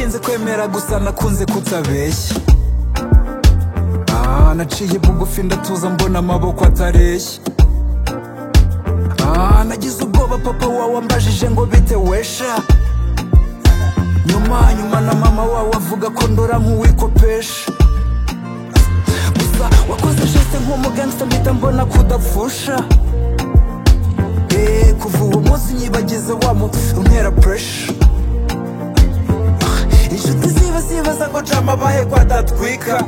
kera gusa nakunze kutabeshya Ah, naciye bugufi ndatuza mbona amaboko atareshya Ah, nagize ubwoba papa wawe ambajije ngo bite wesha nyuma nyuma na mama wawe avuga ko ndora nk'uwikopesha gusa wakoze jeste nk'umugangsta mpita mbona kudapfusha Eh, kuva uwo munsi nyibagize wa muti untera puresha inshuti ziba zibaza ngo jama abahe kwadatwika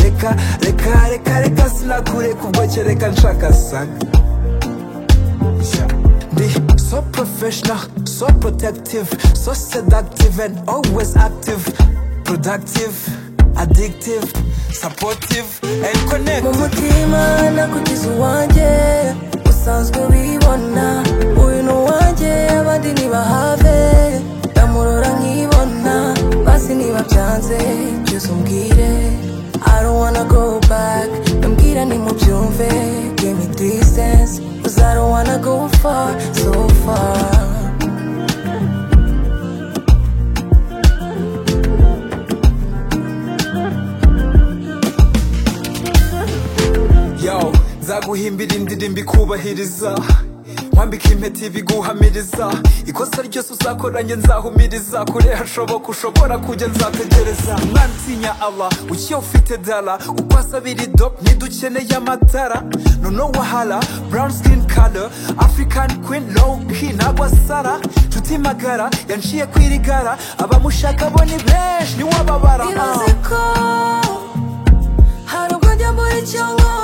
reka reka reka reka sinakureka ubwo kereka nshaka saga Ndi so professional, so protective, so seductive and always active, productive, addictive, supportive and mu connected. mutima nakugize uwanjye usanzwe wibona uyu ni uwanjye abandi ntibahave ndamurora nkibona basi niba byanze byose umbwire I don't wanna go back ndambwira ntimubyumve give me distance 'cause I don't wanna go far so far Yo, nzaguhimbira indirimbo ikubahiriza nkwambika impeta ibiguhamiriza ikosa ryose uzakoranye nzahumiriza kure hashoboka ushobora kujya nzategereza mwana utinya ala ukiye ufite dala uko asabira idop ntidukeneye amatara noneho wahala brown skin color african queen low key nagwa sara nshuti magara yanciye kwirigara abamushaka bo ni benshi niwababara Irazi ko hari ubwo njya muri cyo ngo